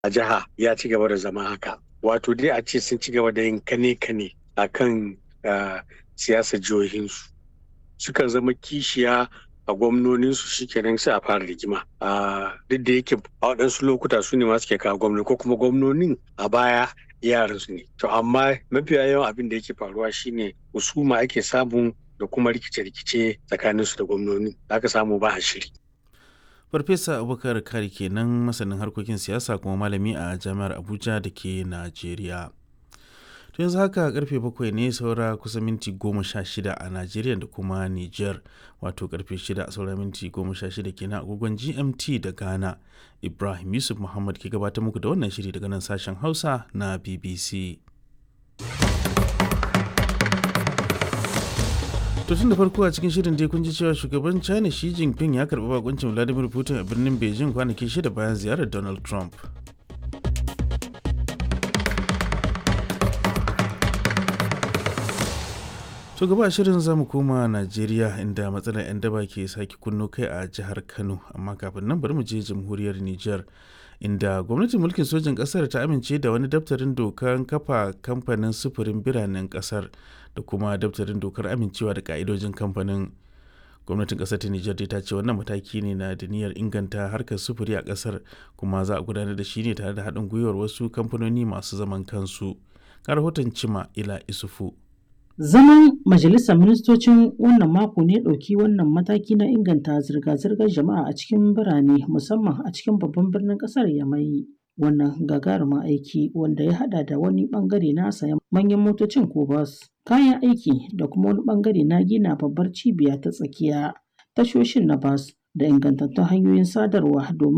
a jiha ya ci gaba da zama haka wato dai a ce sun ci gaba da yin kane-kane a kan siyasar jihohinsu sukan zama kishiya a gwamnoninsu shikenan sai a fara rigima duk da yake a waɗansu lokuta su ne masu ke kawo gwamnoni ko kuma gwamnonin a baya yaran su ne to amma mafiya yawan abin da yake faruwa shine husuma ake samu da kuma rikice-rikice tsakaninsu da gwamnoni aka samu ba a shiri farfesa abubakar kari kenan masanin harkokin siyasa kuma malami a jami'ar abuja da ke najeriya to yanzu haka karfe bakwai ne saura kusa minti goma sha shida a najeriya da kuma niger wato karfe shida saura minti goma sha shida kenan agogon gmt da ghana ibrahim yusuf muhammad ke gabatar muku da wannan shiri daga nan sashen hausa na bbc to tun da farko a cikin shirin dai kun ji cewa shugaban china xi jinping ya karbi bakuncin vladimir putin a birnin beijing kwanaki shida bayan ziyarar donald trump to gaba shirin zamu koma najeriya inda matsalar 'yan daba ke sake kunno kai a jihar kano amma kafin nan bari mu je jamhuriyar niger inda gwamnatin mulkin sojin kasar ta amince da wani daftarin dokar kafa kamfanin sufurin biranen kasar da kuma daftarin dokar amincewa da ka'idojin kamfanin gwamnatin kasar ta nijar ta ce wannan mataki ne na da niyyar inganta harkar sufuri a kasar kuma za a gudanar da shi ne tare da haɗin gwiwar wasu kamfanoni masu zaman kansu ga rahoton cima ila isufu Zaman Majalisar Ministocin wannan mako ne ɗauki wannan mataki na inganta zirga-zirgar jama'a a cikin birane musamman a cikin babban birnin ƙasar Yamai. Wannan gagarumin aiki wanda ya haɗa da wani ɓangare na sayan manyan motocin ko bas, kayan aiki da kuma wani ɓangare na gina babbar cibiya ta tsakiya, tashoshin na bas da ingantattun hanyoyin sadarwa domin